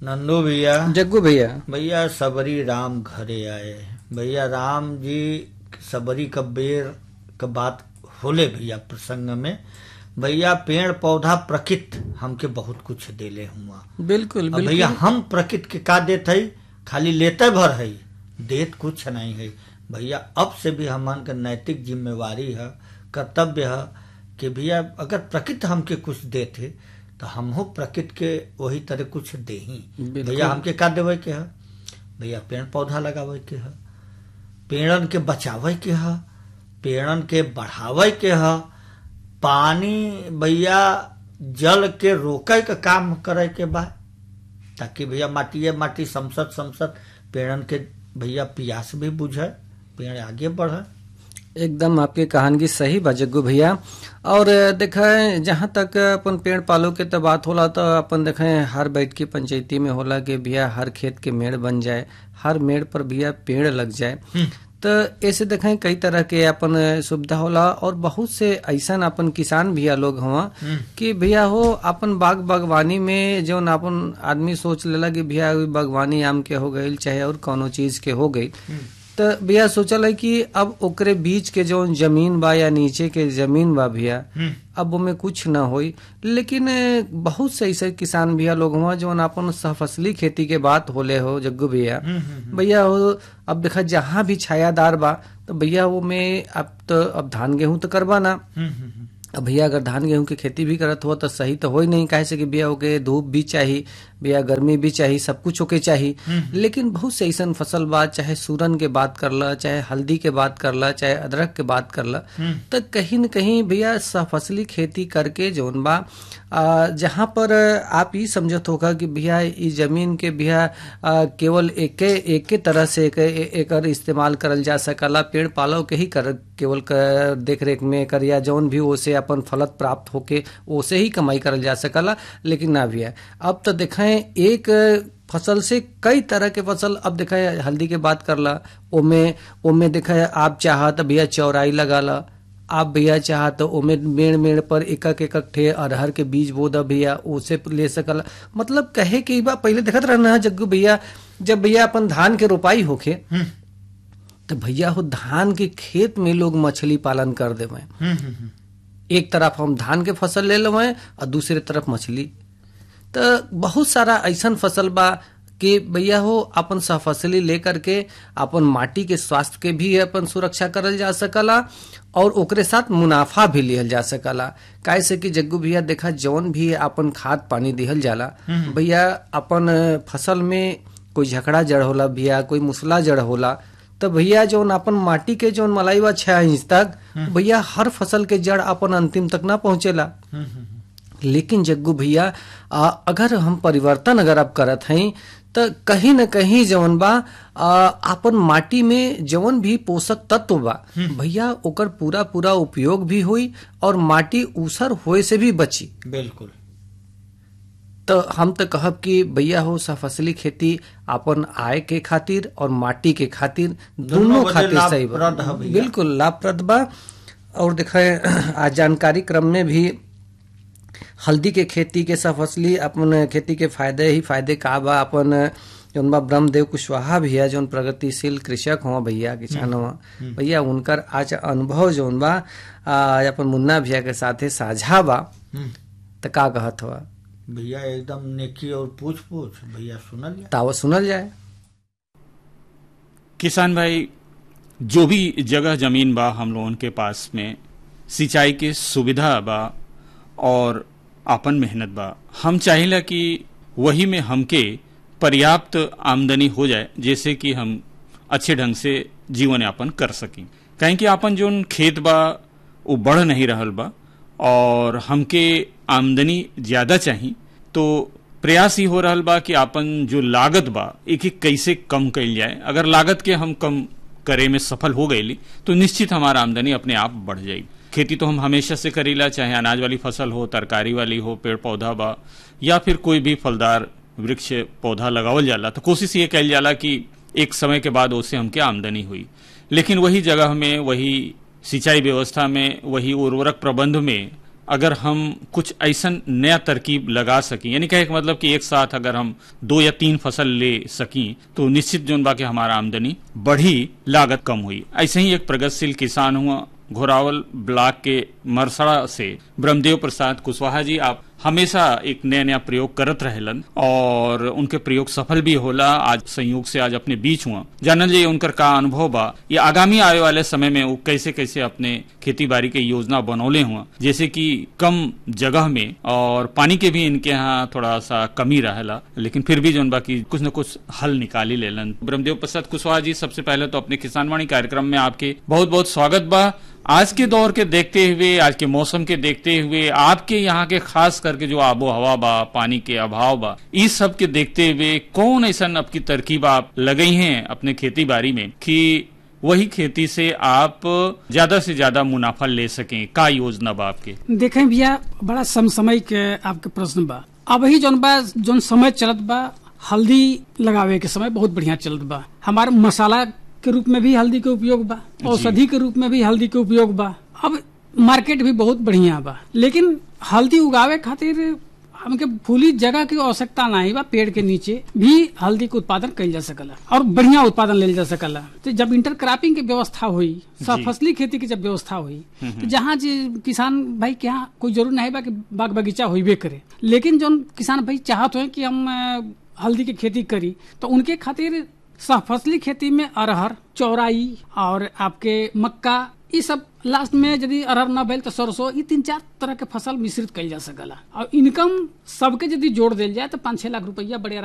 नंदू भैया जग्गू भैया भैया सबरी राम घरे आए भैया राम जी सबरी का बेर का बात होले भैया प्रसंग में भैया पेड़ पौधा प्रकृति हमके बहुत कुछ देले हुआ बिल्कुल अब बिल्कुल भैया हम प्रकृति के का देत है खाली लेते भर है देत कुछ नहीं है भैया अब से भी हमन के नैतिक जिम्मेवारी है कर्तव्य है कि भैया अगर प्रकृति हमके कुछ देते तो हमहू प्रकृति के वही तरह कुछ दे ही बिल्कुल। भैया हमके का देवे के है भैया पेड़ पौधा लगावे के है पेड़न के बचावे के है पेड़न के बढ़ावे के है पानी भैया जल के रोके के काम करे के बा ताकि भैया माटिए माटी समसत समसत पेड़न के भैया पियास भी बुझे पेड़ आगे बढ़े एकदम आपके कहानगी सही बा जग्गू भैया और देखा जहाँ तक अपन पेड़ पालो के तो बात होला तो अपन देखे हर बैठ की पंचायती में होला कि भैया हर खेत के मेड़ बन जाए हर मेड़ पर भैया पेड़ लग जाए तो ऐसे देखें कई तरह के अपन सुविधा होला और बहुत से ऐसा अपन किसान भैया लोग हुआ कि भैया हो अपन बाग बागवानी में जो अपन आदमी सोच लेला कि भैया अभी बागवानी आम के हो गई चाहे और कोनो चीज के हो गई तो भैया सोचल है कि अब ओकरे बीच के जो जमीन बा या नीचे के जमीन बा भैया अब ओमे कुछ ना होई लेकिन अ, बहुत से ऐसे किसान भैया लोग हुआ जो अपन सहफसली खेती के बात होले हो जग्गू भैया भैया हो अब देखा जहाँ भी छायादार बा तो भैया वो में अब तो अब धान गेहूं तो करबा ना अब भैया अगर धान गेहूं की खेती भी करत हो तो सही तो हो ही नहीं काहे से कि भैया ओके धूप भी चाहिए भैया गर्मी भी चाहिए सब कुछ ओके चाहिए लेकिन बहुत से ऐसा फसल बा चाहे सूरन के बात करला चाहे हल्दी के बात करला चाहे अदरक के बात करला तो कहीं न कहीं भैया सफसली खेती करके जोन बा आ, जहाँ पर आप ये समझत होगा कि भैया इस जमीन के भैया आ, केवल एके एके तरह से एक, एकर इस्तेमाल करल जा सकला पेड़ पालो के ही कर केवल कर, देख रेख में कर या जौन भी ओसे अपन फलत प्राप्त होके ओसे ही कमाई करल जा सकला लेकिन ना भैया अब तो देखें एक फसल से कई तरह के फसल अब देखा हल्दी के बात करला ओमे ओमे देखा आप चाह तो भैया चौराई लगाला आप भैया चाह तो ओमे मेड़ मेड़ पर एक एक ठे अरहर के बीज बो दा भैया ओसे ले सकला मतलब कहे कि बा पहले देखत रहना जग्गू भैया जब भैया अपन धान के रोपाई होखे तो भैया हो धान के खेत में लोग मछली पालन कर देवे एक तरफ हम धान के फसल ले लेवे और दूसरे तरफ मछली तो बहुत सारा ऐसा फसल बा कि भैया हो अपन सहफसली लेकर के अपन माटी के स्वास्थ्य के भी अपन सुरक्षा करल जा सकला और ओकरे साथ मुनाफा भी लिहल जा सकला काहे से कि जग्गू भैया देखा जौन भी अपन खाद पानी दिहल जाला भैया अपन फसल में कोई झकड़ा जड़ होला भैया कोई मुसला जड़ होला तो भैया जौन अपन माटी के जौन मलाई बा छह इंच तक भैया हर फसल के जड़ अपन अंतिम तक ना पहुंचेला लेकिन जग्गू भैया आ, अगर हम परिवर्तन अगर अब करत हई तो कहीं न कहीं जवन बा आ, अपन माटी में जवन भी पोषक तत्व बा भैया ओकर पूरा पूरा उपयोग भी हुई और माटी ऊसर होए से भी बची बिल्कुल तो हम तो कहब कि भैया हो सफसली खेती अपन आय के खातिर और माटी के खातिर दोनों दोनों बदे खातिर सही बा लाभप्रद है भैया। बिल्कुल लाभप्रद बा और देखा आज जानकारी क्रम में भी हल्दी के खेती के सफसली अपन खेती के फायदे ही फायदे का बा अपन जौन बा ब्रह्मदेव कुशवाहा भैया जौन प्रगतिशील कृषक हुआ भैया किसान हुआ भैया उनकर आज अनुभव जौन बा आ, अपन मुन्ना भैया के साथे साझा बा तो का कहत हुआ भैया एकदम नेकी और पूछ पूछ भैया सुनल जा ताव सुनल जाए किसान भाई जो भी जगह जमीन बा हम लोगन के पास में सिंचाई के सुविधा बा और आपन मेहनत बा हम चाहिला कि वही में हमके पर्याप्त आमदनी हो जाए जैसे कि हम अच्छे ढंग से जीवन यापन कर सकी कहें कि आपन जोन खेत बा वो बढ़ नहीं रहल बा और हमके आमदनी ज्यादा चाहिए तो प्रयास ही हो रहल बा कि आपन जो लागत बा एक एक कैसे कम कइल जाए अगर लागत के हम कम करे में सफल हो गईली तो निश्चित हमारा आमदनी अपने आप बढ़ जाएगी खेती तो हम हमेशा से करीला चाहे अनाज वाली फसल हो तरकारी वाली हो पेड़ पौधा बा या फिर कोई भी फलदार वृक्ष पौधा लगावल जाला तो कोशिश ये कल जाला कि एक समय के बाद उससे हमके आमदनी हुई लेकिन वही जगह में वही सिंचाई व्यवस्था में वही उर्वरक प्रबंध में अगर हम कुछ ऐसा नया तरकीब लगा सकी यानी कहे के मतलब कि एक साथ अगर हम दो या तीन फसल ले सकी तो निश्चित जोन बा के हमारा आमदनी बढ़ी लागत कम हुई ऐसे ही एक प्रगतिशील किसान हुआ घोरावल ब्लॉक के मरसड़ा से ब्रह्मदेव प्रसाद कुशवाहा जी आप हमेशा एक नया नया प्रयोग करत रहेलन और उनके प्रयोग सफल भी होला आज संयोग से आज अपने बीच हुआ जानल जी उनकर का अनुभव बा ये आगामी आने वाले समय में वो कैसे कैसे अपने खेती बाड़ी के योजना बनौले हुआ जैसे कि कम जगह में और पानी के भी इनके यहाँ थोड़ा सा कमी रहेला लेकिन फिर भी जोन बाकी कुछ न कुछ हल निकाली लेलन ब्रह्मदेव प्रसाद कुशवाहा जी सबसे पहले तो अपने किसानवाणी कार्यक्रम में आपके बहुत बहुत स्वागत बा आज के दौर के देखते हुए आज के मौसम के देखते हुए आपके यहाँ के खास करके जो आबो हवा बा पानी के अभाव बा इस सब के देखते हुए कौन ऐसा आपकी तरकीब आप लगई हैं अपने खेती बाड़ी में कि वही खेती से आप ज्यादा से ज्यादा मुनाफा ले सकें का योजना बा आपके देखें भैया बड़ा समसामयिक आपके प्रश्न बा अब ही जौन बा जौन समय चलत बा हल्दी लगावे के समय बहुत बढ़िया चलत बा हमारे मसाला के रूप में भी हल्दी के उपयोग बा औषधि के रूप में भी हल्दी के उपयोग बा अब मार्केट भी बहुत बढ़िया बा लेकिन हल्दी उगावे खातिर हमके फूली जगह की आवश्यकता नहीं बा पेड़ के नीचे भी हल्दी के उत्पादन कइल जा सकला और बढ़िया उत्पादन लेल जा सकला तो जब इंटर क्रॉपिंग की व्यवस्था हुई सब फसली खेती की जब व्यवस्था हुई तो जहाँ जे किसान भाई के यहाँ कोई जरूर नहीं बा कि बाग बगीचा होइबे करे लेकिन जो किसान भाई चाहत हो कि हम अ, हल्दी की खेती करी तो उनके खातिर सहफसली खेती में अरहर चौराई और आपके मक्का ये सब लास्ट में यदि अरहर न भेल तो सरसों ये तीन चार तरह के फसल मिश्रित कइल जा सकला और इनकम सबके यदि जोड़ दिल जाए तो पाँच छह लाख रुपया बड़े आराम